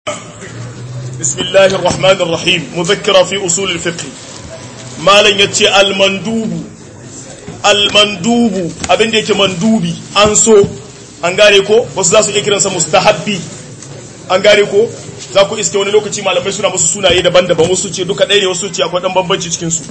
بسم الله الرحمن الرحيم مذكرة في أصول الفقه ما لن يتي المندوب المندوب abin da yake mandubi an so an gane ko wasu za su iya kiransa mustahabbi an gane ko za ku iske wani lokaci malamai suna musu sunaye daban-daban wasu ce duka ɗaya ne wasu ce akwai ɗan bambanci cikinsu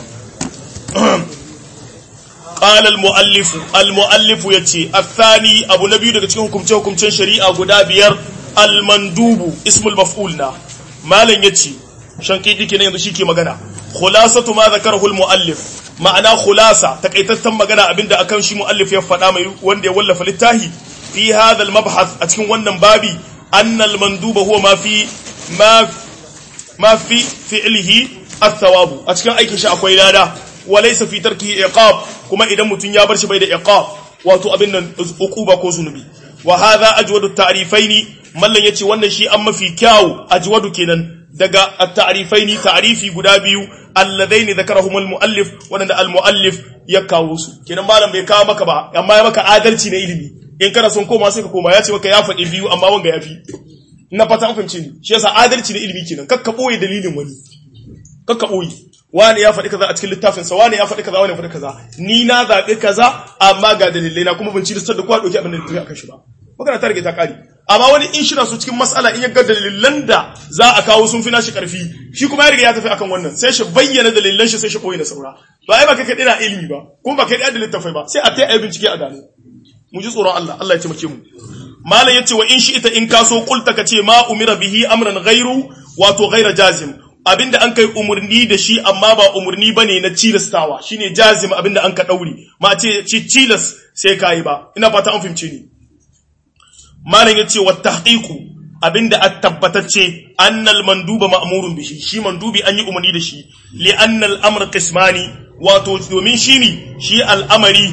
قال المؤلف المؤلف يتي الثاني أبو نبي daga cikin hukumce hukumcen shari'a guda biyar المندوب اسم المفعول na malam yace shankidi kenan yanzu shike magana khulasatu ma zakarahu almuallif ma'ana khulasa takaitattan magana abinda akan shi muallif ya faɗa mai wanda ya wallafa littafi fi hadha almabhath a cikin wannan babi anna almanduba huwa ma fi ma ma fi fi'lihi athawabu a cikin aikin shi akwai lada walaysa fi tarkihi iqab kuma idan mutun ya bar shi bai da iqab wato abin nan uquba ko zunubi wa hadha ajwadu ta'rifaini mallan yace wannan shi an mafi kyau ajwadu kenan daga at-ta'rifaini ta'rifi guda biyu alladaini zakarahum al-muallif wanda al-muallif ya kawo su kenan malam bai kawo maka ba amma ya maka adalci na ilimi in kana son koma sai ka koma ya ce maka ya faɗi biyu amma wanga ya fi ina fata an fahimce ni shi yasa adalci na ilimi kenan kakka boye dalilin wani kakka boye wani ya faɗi kaza a cikin littafin sa wani ya faɗi kaza wani ya faɗi kaza ni na zaɓi kaza amma ga dalilai na kuma ban ci da kowa ɗauki abin da littafi akan shi ba magana ta rage ta kare amma wani in shi na so cikin mas'ala in ya ga dalilan da za a kawo sun fi nashi karfi shi kuma ya riga ya tafi akan wannan sai shi bayyana dalilan shi sai shi koyi na saura ba ai ba kai kadai na ilimi ba kuma ba kai da littafai ba sai a tai ayi bincike a gano mu ji tsoron Allah Allah ya taimake mu malam yace wa in shi ita in kaso kulta kace ma umira bihi amran ghairu wato ghaira jazim abinda an kai umurni da shi amma ba umurni bane na cilastawa shine jazim abinda an ka dauri ma ce cilas sai kai ba ina fata an fahimce ni malam yace wa tahqiqu abinda at tabbatacce annal manduba ma'murun bihi shi mandubi an yi umarni da shi li anna al amr qismani wato domin shi ne shi al'amari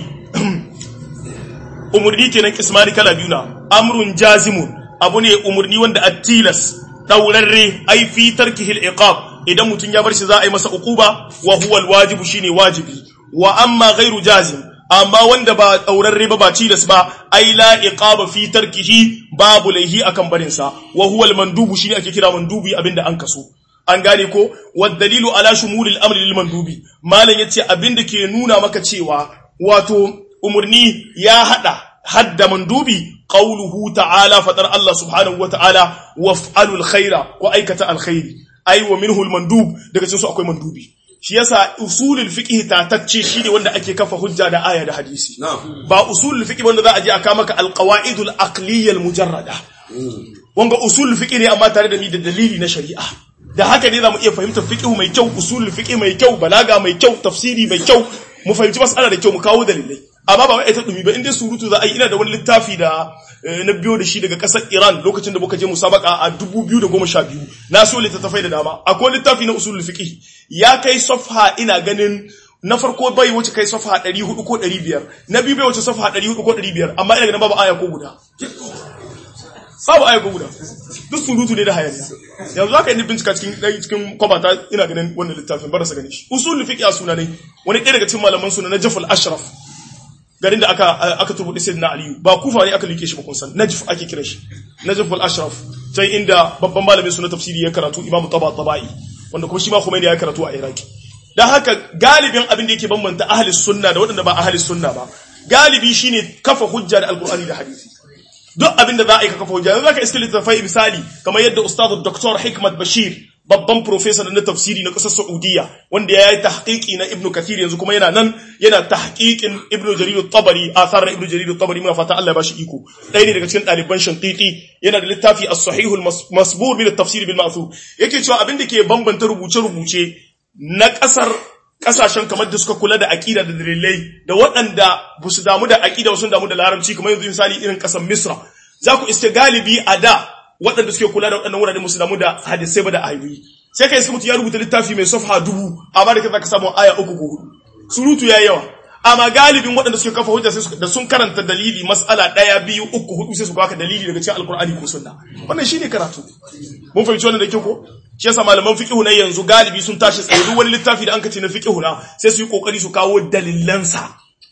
umurni kenan qismani kala biyu na amrun jazimun abu ne umurni wanda at-tilas daurarre ai fi tarkihi al iqab idan mutun ya bar shi za a yi masa uquba wa huwa al wajibu shine wajibi wa amma ghairu jazim amma wanda ba ɗaurarre ba ba cidas ba ai la iqaba fi tarkihi babu laihi akan barin sa wa huwa al mandubu shine ake kira mandubi abinda an kaso an gane ko wa dalilu ala shumul al amri lil mandubi malan yace abinda ke nuna maka cewa wato umurni ya hada hadda mandubi qauluhu ta'ala fadar Allah subhanahu wa ta'ala waf'alul khaira ko aikata alkhairi ai wa minhu al mandub daga cikin su akwai mandubi shi yasa usulul fiqh tatacce shine wanda ake kafa hujja da aya da hadisi ba usulul fiqh wanda za a je aka maka alqawaidul aqliyya almujarrada wanga usulul fiqh ne amma tare da mi da dalili na shari'a da haka ne zamu iya fahimtar fiqh mai kyau usulul fiqh mai kyau balaga mai kyau tafsiri mai kyau mu fahimci mas'ala da kyau mu kawo dalilai amma ba wai ta dumi ba inda surutu za a yi ina da wani littafi da na biyo da shi daga kasar Iran lokacin da muka je musabaka a 2012 na so littattafai da dama akwai littafi na usulul fiqh ya kai safha ina ganin na farko bai wuce kai safha 400 ko 500 na biyu bai wuce safha 400 ko 500 amma ina ganin babu aya ko guda babu aya ko guda duk surutu ne da hayaniya yanzu zaka yi bincika cikin cikin kwabata ina ganin wannan littafin bar sa gani shi usulul fiqh a suna ne wani ɗaya daga cikin malaman suna na Jafal Ashraf garin da aka aka turbuɗi sai na aliyu ba kufa ne aka like shi ba kun san najf ake kira shi najf al ashraf can inda babban malamin suna tafsiri ya karatu imam taba tabai wanda kuma shi ma Khomeini ya karatu a iraki dan haka galibin abin da yake bambanta ahli sunna da waɗanda ba ahli sunna ba galibi shine kafa hujja da alqur'ani da hadisi duk abin da za a yi ka kafa hujja yanzu zaka iska littafai misali kamar yadda ustad dr hikmat bashir babban professor na tafsiri na ƙasar Saudiya wanda ya yi tahqiqi na Ibn Kathir yanzu kuma yana nan yana tahqiqin Ibn Jarir at-Tabari athar na Ibn Jarir at-Tabari muna fata Allah ya bashi iko ɗaya ne daga cikin ɗaliban Shanqiti yana da littafi as-Sahih al-Masbur min at-Tafsir bil Ma'thur yake cewa abin da ke bambanta rubuce-rubuce na ƙasar ƙasashen kamar da suka kula da aƙida da dalilai da waɗanda ba su damu da aƙida sun damu da larabci kamar yanzu misali irin ƙasar Misra za ku iske galibi a da waɗanda suke kula da waɗannan wurare musu damu da hadisai ba da ayoyi sai kai mutu ya rubuta littafi mai safha dubu amma da kaza ka samu aya uku ko hudu surutu ya yawa amma galibin waɗanda suke kafa hujja sai da sun karanta dalili mas'ala ɗaya biyu uku hudu sai su baka dalili daga cikin alkur'ani ko sunna wannan shine karatu mun fahimci wannan da kyau ko shi yasa malaman fiqhu na yanzu galibi sun tashi tsaye duk wani littafi da an kace na fiqhu na sai su yi kokari su kawo dalilansa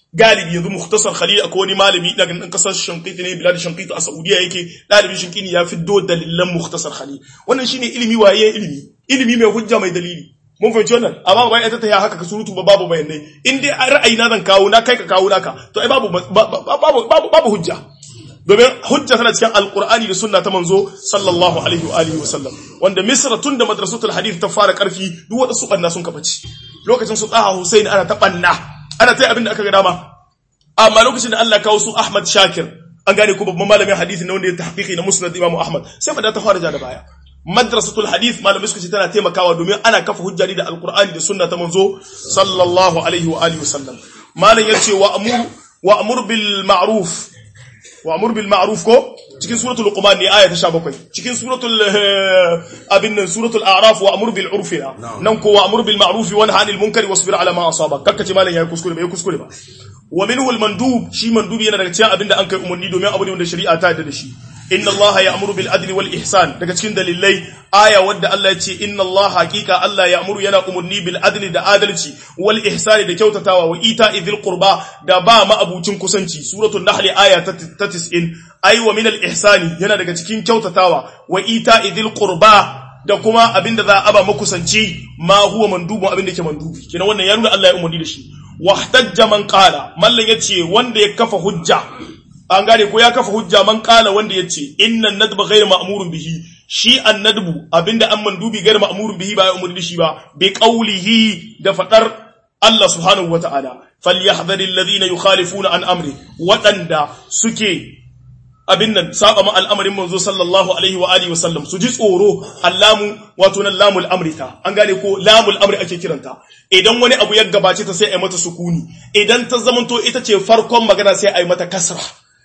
galibi yanzu mukhtasar khalil akwai wani malami daga nan kasar shankiti ne bilad shankiti a saudiya yake dalibin shankiti ya fiddo dalilan mukhtasar khalil wannan shine ilimi waye ilimi ilimi mai hujja mai dalili mun fahimci wannan amma ba ita ta ya haka ka surutu ba babu bayanai in dai ra'ayi na zan kawo na kai ka kawo naka to ai babu babu babu hujja domin hujja tana cikin alkur'ani da sunna ta manzo sallallahu alaihi wa alihi wasallam wanda misra tun da madrasatul hadith ta fara karfi duk wanda su banna sun kafaci lokacin su tsaha husaini ana ta banna ana ta abin da aka ga dama amma lokacin da Allah kawo su ahmad shakir an gane ko babban malamin hadisi na wanda ya tahqiqi na musnad imam ahmad sai ba da ta fara ja da baya madrasatul hadith malamai suka ce tana taimakawa domin ana kafa hujja da alkur'ani da sunna ta manzo sallallahu alaihi wa alihi wasallam malam yace wa amur wa amur bil ma'ruf وامر بالمعروف ko cikin suratul luqman ne aya ta 17 cikin suratul abin nan suratul a'raf wa amur bil urfi nan ko wa amur bil ma'ruf wa nahy anil munkari wasbir ala ma asaba kakkace malan yayi kuskure bai kuskure ba wa minhu al mandub shi mandubi yana daga cikin abin da an kai umarni domin abu ne wanda shari'a ta yarda da shi inna allaha ya'muru bil adli wal ihsan daga cikin dalilai aya wadda Allah ya ce inna allaha haqiqa Allah ya'muru yana umurni bil adli da adalci wal ihsani da kyautatawa wa ita idhil qurba da ba ma abucin kusanci suratul nahl aya ta 90 ai wa min al ihsani yana daga cikin kyautatawa wa ita idhil qurba da kuma abinda za a ba makusanci ma huwa mandubun abinda yake mandubi kina wannan ya nuna Allah ya umurni da shi wahtajja man qala mallan yace wanda ya kafa hujja an gane ko ya kafa hujja man kala wanda yace innan nadba ghayr ma'murun bihi shi annadbu abinda an mandubi ghayr ma'murun bihi ba ya umurni shi ba bi qawlihi da fadar Allah subhanahu wata'ala falyahdharil ladina yukhalifuna an amri wadanda suke abin nan saba ma al'amarin manzo sallallahu alaihi wa alihi wasallam su ji tsoro allamu wato nan lamul amrita an gane ko lamul amri ake kiranta idan wani abu ya gabace ta sai a yi mata sukuni idan ta zamanto ita ce farkon magana sai a yi mata kasra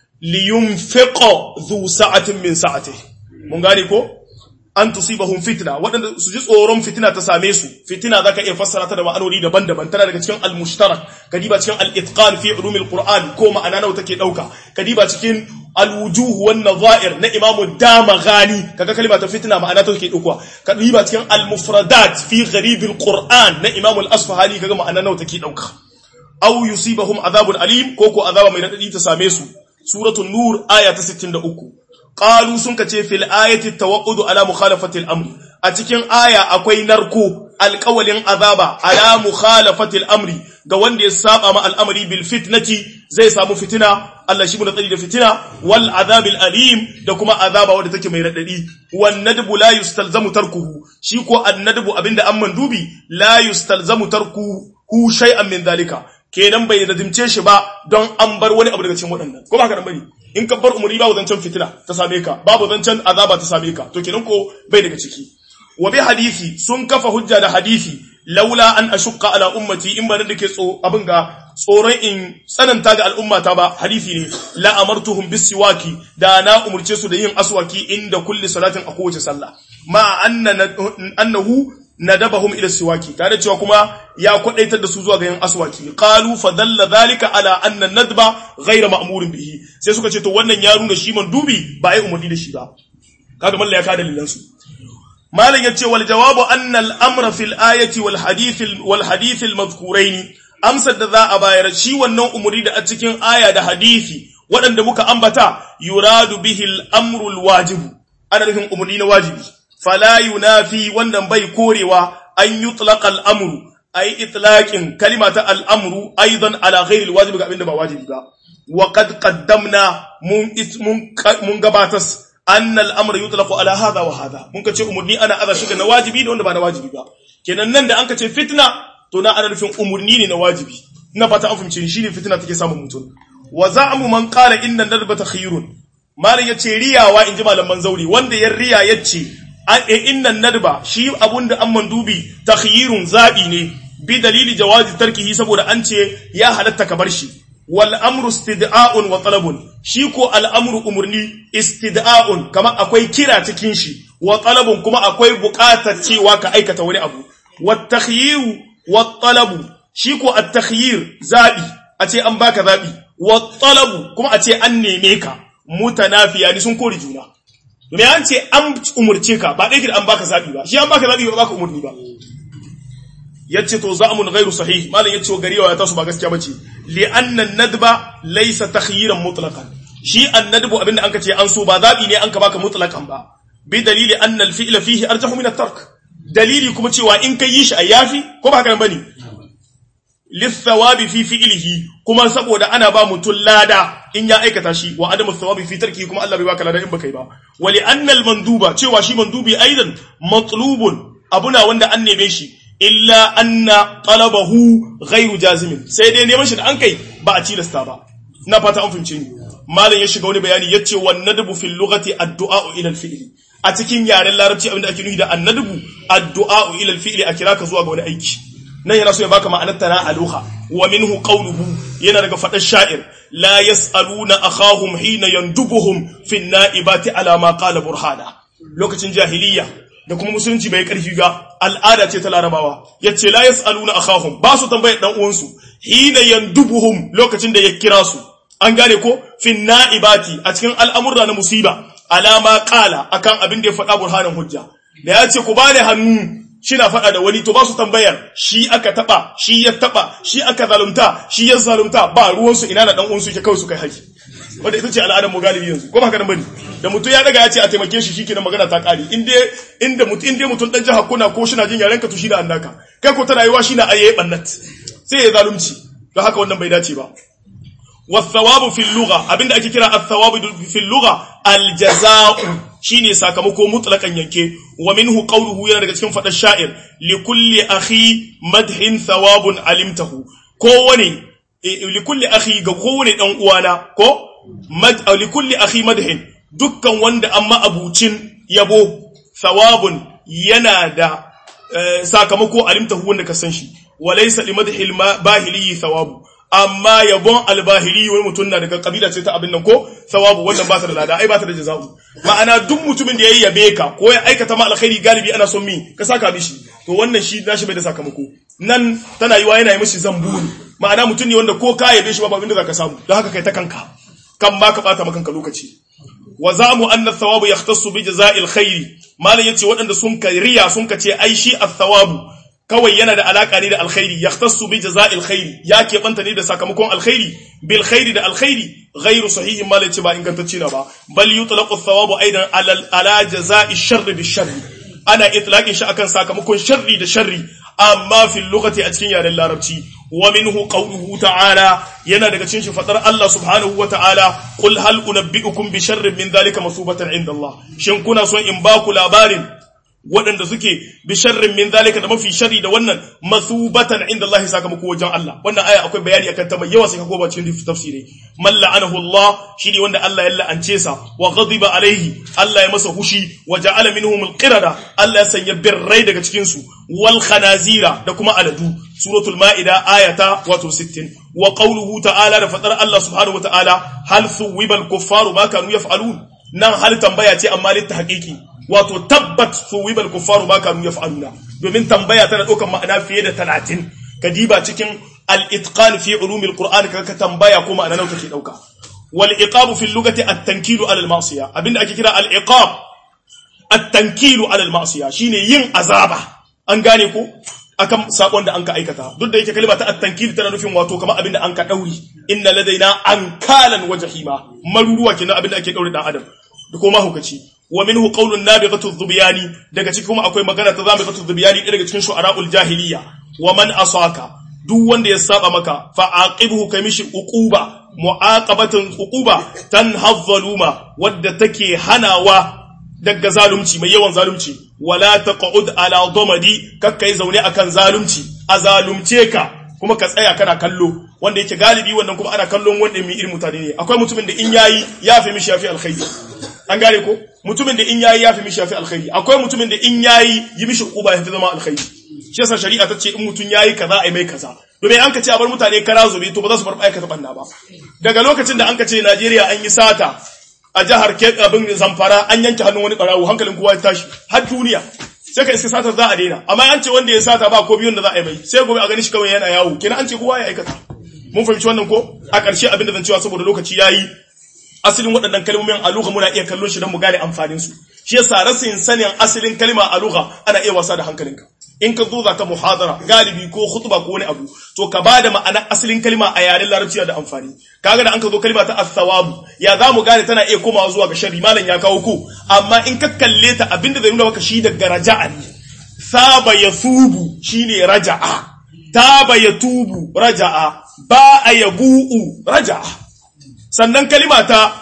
liyunfiqa zu sa'atin min sa'ati mun gane ko an tusibahum fitna waɗanda su ji tsoron fitina ta same su fitina zaka iya fassara ta da ma'anoni daban-daban tana daga cikin al-mushtarak kadiba cikin al-itqan fi ulumil qur'an ko ma'ana nawa take dauka kadiba cikin al-wujuh wan nadha'ir na imam damaghani kaga kalma ta fitina ma'ana ta take dauka kadiba cikin al-mufradat fi gharib al-qur'an na imam al-asfahani kaga ma'ana nawa take dauka aw yusibahum adhabun alim ko ko azaba mai radadi ta same su suratul nur aya ta 63 qalu sun kace fil ayati tawaqqudu ala mukhalafati al-amr a cikin aya akwai narko alƙawalin azaba ala mukhalafati al-amri ga wanda ya saba ma al'amari bil fitnati zai samu fitina Allah shi muna tsari da fitina wal azabil alim da kuma azaba wanda take mai radadi wan nadbu la yustalzamu tarkuhu shi ko annadbu abinda an mandubi la yustalzamu tarkuhu shay'an min dalika kenan bai nadimce shi ba don an bar wani abu daga cikin waɗannan ko ba haka nan bane in ka bar umuri babu zancen fitina ta same ka babu zancen azaba ta same ka to kenan ko bai daga ciki wa bi hadisi sun kafa hujja da hadisi laula an ashqa ala ummati in ba da ke tso abin ga tsoron in tsananta ga al'ummata ba hadisi ne la amartuhum bis siwaki da na umurce su da yin aswaki inda kulli salatin a kowace sallah ma annahu nadabahum ila siwaki tare cewa kuma ya kwadaitar da su zuwa ga yin aswaki qalu fa dalla dhalika ala anna nadba ghayra ma'murin bihi sai suka ce to wannan ya nuna shi man dubi ba ai umurni da shi ba kaga malla ya ka dalilan su malam yace wal jawabu anna al amra fil ayati wal hadith wal hadith al madhkurain amsar da za a bayar shi wannan umuri da a cikin aya da hadisi waɗanda muka ambata yuradu bihi al amru al wajibu ana nufin umurni na wajibi fala yunafi wannan bai korewa an yutlaqa al-amru ay itlaqin kalimata al-amru aidan ala ghairi al-wajib ga abinda ba wajibi ba wa qad qaddamna mun mun gabatas anna al-amru yutlaqu ala hadha wa hadha mun kace umurni ana aza shi na wajibi da wanda ba na wajibi ba kenan nan da an kace fitna to na ana nufin umurni ne na wajibi ina fata an fahimce shi ne fitna take samun mutum wa za'amu man qala inna nadbata khayrun malam yace riyawa inji malaman zauri wanda ya riya yace innan nadba shi abunda an mandubi takhyirun zabi ne bi dalili jawazi tarkihi saboda an ce ya halatta ka bar shi wal amru istida'un wa talabun shi ko al amru umurni istida'un kama akwai kira cikin shi wa talabun kuma akwai buƙatar cewa ka aikata wani abu wat takhyiru wat talabu shi ko at takhyir zabi a ce an baka zabi wat talabu kuma a ce an neme ka mutanafiya ni sun kori juna domin an ce an umurce ka ba ɗaya an baka zaɓi ba shi an baka zaɓi ba baka umurni ba yace to za'amun ghairu sahih malam yace gari ya tasu ba gaskiya bace li anna nadba laysa takhyiran mutlaqan shi annadbu abinda anka ce an so ba zabi ne anka baka mutlaqan ba bi dalili anna al fi'la fihi arjahu min at-tark dalili kuma cewa in kai yi shi a yafi ko ba haka bane lithawabi fi fi'lihi kuma saboda ana ba mutum lada in ya aikata shi wa adamu thawabi fi tarki kuma Allah bai baka lada in baka yi ba wa li anna al manduba cewa shi mandubi aidan matlubun abuna wanda an neme shi illa anna talabahu ghairu jazimin sai dai neman shi da an kai ba a tilasta ba na fata an fahimce ni malam ya shiga wani bayani yace wan nadbu fil lughati ad-du'a ila al-fi'li a cikin yaren larabci abinda ake nufi da annadbu ad-du'a ila al-fi'li a kira ka zuwa ga wani aiki nan yana so ya baka ma'anar tana aluha wa minhu qawluhu yana daga fadar sha'ir la yas'aluna akhahum hina yandubuhum fi an-na'ibati ala ma qala burhana lokacin jahiliya da kuma musulunci bai karfi ga al'ada ce ta larabawa yace la yas'aluna akhahum ba su tambayar dan uwansu hina yandubuhum lokacin da ya kira su an gane ko fi na'ibati a cikin al'amurra na musiba alama qala akan abin da ya faɗa burhanan hujja da ya ce ku bani hannu shi na faɗa da wani to ba su tambayar shi aka taɓa shi ya taɓa shi aka zalunta shi ya zalunta ba ruwansu ina na ɗan uwansu ke kawai su kai haƙi wanda ita ce al'adar mu galibi yanzu ko ba haka nan bane da mutum ya daga ya ce a taimake shi shikenan magana ta ƙare in dai inda mutum in dai mutum dan jiha kuna ko shi na jin yaren ka to shi da annaka kai ko ta rayuwa shi na ayaye bannat sai ya zalunci don haka wannan bai dace ba والثواب في اللغة abinda ake kira الثواب في اللغة الجزاء shine sakamako mutlaqan yanke wa minhu qawluhu yana daga cikin fadar sha'ir li kulli akhi madhin thawabun alimtahu kowane li kulli akhi ga kowane dan uwana ko mad li kulli akhi madhin dukkan wanda amma abucin yabo thawabun yana da sakamako alimtahu wanda ka san shi wa laysa li madhil bahili thawabu amma yabon albahiri wani mutum na daga kabila ce ta abin nan ko sawabu wannan ba ta da lada ai ba ta da jaza'u ma'ana duk mutumin da ya yabe ka ko ya aikata ma alkhairi galibi ana son mi ka saka mishi to wannan shi nashi bai da sakamako nan tana yiwa yana yi mishi zambu ne ma'ana mutum ne wanda ko ka yabe shi ba abin da zaka samu don haka kai ta kanka kan ma ka bata maka lokaci wa zamu anna thawabu yahtassu bi jaza'il khairi malam yace waɗanda sun ka riya sun ka ce ai shi at-thawabu kawai yana da alaka ne da alkhairi yahtassu bi jaza'il khairi ya keɓanta ne da sakamakon alkhairi bil khairi da alkhairi ghairu sahihin ma lace ba ingantacce na ba bal yutlaqu thawabu aidan ala ala jaza'i sharri bi sharri ana itlaqin shi akan sakamakon sharri da sharri amma fil lughati a cikin yaren larabci wa minhu qawluhu ta'ala yana daga cikin shi fadar Allah subhanahu wa ta'ala qul hal unabbi'ukum bi sharrin min dhalika masubatan inda Allah shin kuna son in ba ku labarin waɗanda suke bi sharrin min zalika da mafi sharri da wannan masubatan inda Allah sakamako wajen Allah wannan aya akwai bayani akan ta mai yawa sai ka koma cikin tafsiri man la'anahu Allah shine wanda Allah ya la'ance sa wa ghadiba alaihi Allah ya masa hushi wa ja'ala minhum alqirada Allah ya sanya birrai daga cikin su wal khanazira da kuma aladu suratul ma'ida ayata wato 60 wa qawluhu ta'ala da fadar Allah subhanahu wa ta'ala hal thuwibal kuffaru ma kanu yaf'alun nan hal tambaya ce amma litta haqiqi wato tabbat suwibal kuffaru ma kanu yaf'aluna domin tambaya tana ɗaukar ma'ana fiye da 30 kadiba cikin al-itqan fi ulumil qur'an ka tambaya ko ma'ana nawa take dauka wal iqabu fi lugati at-tankilu ala al-ma'siyah abinda ake kira al-iqab at-tankilu ala al-ma'siyah shine yin azaba an gane ko akan sakon da an ka aikata duk da yake kalma ta at-tankil tana nufin wato kamar abinda an ka dauri inna ladaina ankalan wajhima maruruwa kenan abinda ake daure dan adam da kuma hukaci wa minhu qawlun nabighatu dhubiyani daga cikin kuma akwai magana ta zabighatu dhubiyani daga cikin shu'ara'ul jahiliya wa man asaka duk wanda ya saba maka fa aqibhu kamishi uquba mu'aqabatan uquba tanhazzaluma wadda take hanawa daga zalunci mai yawan zalunci wala taqud ala damadi kakkai zaune akan zalunci a zalunce ka kuma ka tsaya kana kallo wanda yake galibi wannan kuma ana kallon wanda mai irin mutane ne akwai mutumin da in yayi ya fi mishi yafi alkhairi an gane ko mutumin da in yayi ya fi mishi yafi alkhairi akwai mutumin da in yayi yi mishi kuba ya fi zama alkhairi shi yasa shari'a ta ce in mutum yayi kaza ai mai kaza domin an ka ce a bar mutane kara zube to ba za su bar aikata banna ba daga lokacin da an ka ce Najeriya an yi sata a jihar abin Zamfara an yanke hannun wani barawo hankalin kowa ya tashi har duniya sai ka iska satar za a daina amma an ce wanda ya sata ba ko biyun da za a yi mai sai gobe a gani shi kawai yana yawo kenan an ce kowa ya aikata mun fahimci wannan ko a ƙarshe abin da zan cewa saboda lokaci yayi asalin waɗannan kalmomin a lugha muna iya kallon shi don mu gane amfanin su shi yasa rasin sanin asalin kalma a lugha ana iya wasa da hankalinka in ka zo za ka muhadara galibi ko khutba ko wani abu to ka ba da ma'anar asalin kalma a yaren larabci da amfani kaga da an ka zo kalma ta as-sawabu ya za mu gane tana iya komawa zuwa ga sharri malam ya kawo ko amma in ka kalle ta abinda zai nuna maka shi daga raja'a ne saba yasubu shine raja'a taba yatubu raja'a ba a yabu'u raja'a sannan kalima ta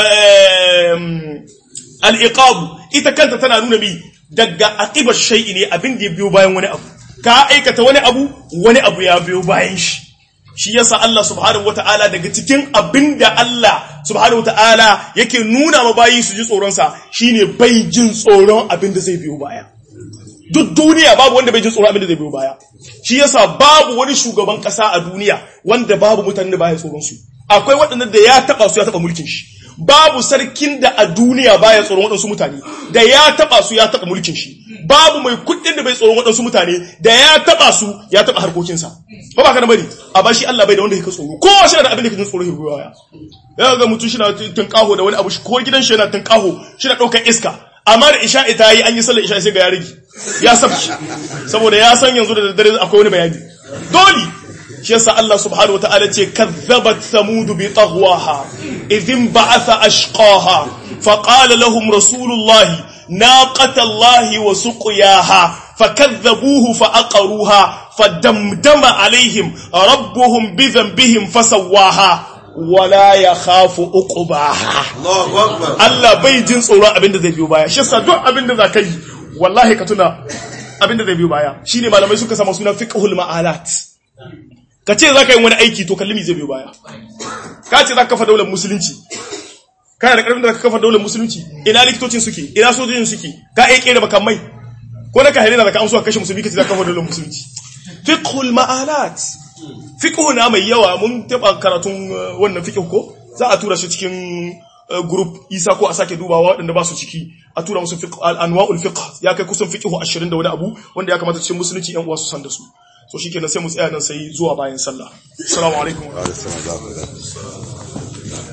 al-iqabu ita kanta tana nuna mi daga aqibar shay'i ne abin da ya biyo bayan wani abu ka aikata wani abu wani abu ya biyo bayan shi shi yasa Allah subhanahu wataala daga cikin abin da Allah subhanahu wataala yake nuna ma bayi su ji tsoron sa shine bai jin tsoron abin da zai biyo baya duk duniya babu wanda bai jin tsoron abin da zai biyo baya shi yasa babu wani shugaban kasa a duniya wanda babu mutanen da baya tsoron su akwai waɗanda da ya taba su ya taba mulkin shi babu sarkin da a duniya baya tsoron waɗansu mutane da ya taba su ya taba mulkin shi babu mai kuɗin da bai tsoron waɗansu mutane da ya taba su ya taba harkokinsa ba ba ka da bari a ba shi Allah bai da wanda yake tsoro ko shi da abin da yake tsoro hirgo ya ya ga mutum shi na tunkaho da wani abu ko gidan shi yana tunkaho shi na ɗaukar iska amma da isha ita yi an yi sallar isha sai ga ya rage ya sabki saboda ya san yanzu da daddare akwai wani bayani dole shi yasa Allah subhanahu wataala ce kazzabat samud bi taghwaha idhin ba'atha ashqaha faqala lahum rasulullah naqata Allah wa suqiyaha fakazzabuhu faaqaruha fadamdama alaihim rabbuhum bi dhanbihim fasawaha wala yakhafu uqbaha Allahu akbar Allah bai jin tsoron abinda zai biyo baya shi yasa duk abinda za ka yi wallahi ka tuna abinda zai biyo baya shine malamai suka sama suna fiqhul ma'alat ka ce za ka yi wani aiki to kalli zai biyo baya ka ce za ka kafa daular musulunci kana da karfin da ka kafa daular musulunci ina likitocin suke ina sojojin suke ka iya kera makamai ko na ka harina da ka amsuwa kashe musulmi ka ce za ka kafa daular musulunci fiqhul ma'alat fiqhu na mai yawa mun taba karatun uh, wannan fiqh ko za a tura shi cikin uh, group isa ko a sake dubawa waɗanda ba su ciki a tura musu fiqh al-anwa'ul fiqh ya kai kusan fiqh 20 da wani abu wanda ya kamata cikin musulunci yan uwa su san da su so shikenan sai mu tsaya nan sai zuwa bayan sallah assalamu alaikum Alaihi salam.